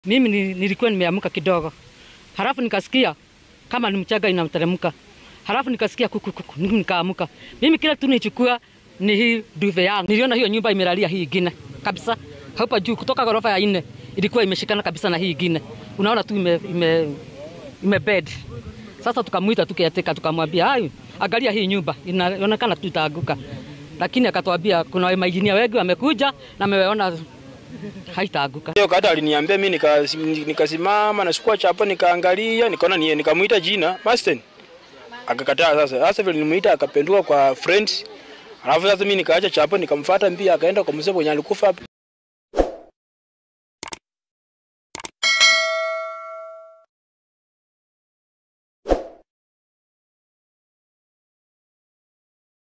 Mimi ni- nilikuwa nimeamka kidogo, halafu nikasikia kama ni mchaga inamteremka, halafu nikasikia kuku kuku, Mimi nikaamuka. Mimi kila tu nichukua ni hii duve yangu, niliona hiyo nyumba imelalia hii ingine kabisa hapa juu, kutoka ghorofa ya nne ilikuwa imeshikana kabisa na hii ingine, unaona tu ime, ime, ime bed. Sasa tukamwita tukiatika, tukamwambia hayo, angalia hii nyumba inaonekana tu itaanguka, lakini akatwambia kuna mainjinia wengi wamekuja na wameona haitaanguka. Hiyo kata aliniambia mimi nika- nikasimama nachukua chapo nikaangalia nikaona ni nikamuita jina Masten. Akakataa sasa. Sasa vile nimuita akapenduka kwa friends. Alafu sasa mimi nikaacha chapo nikamfuata mbia akaenda kwa mzee mwenye alikufa hapo.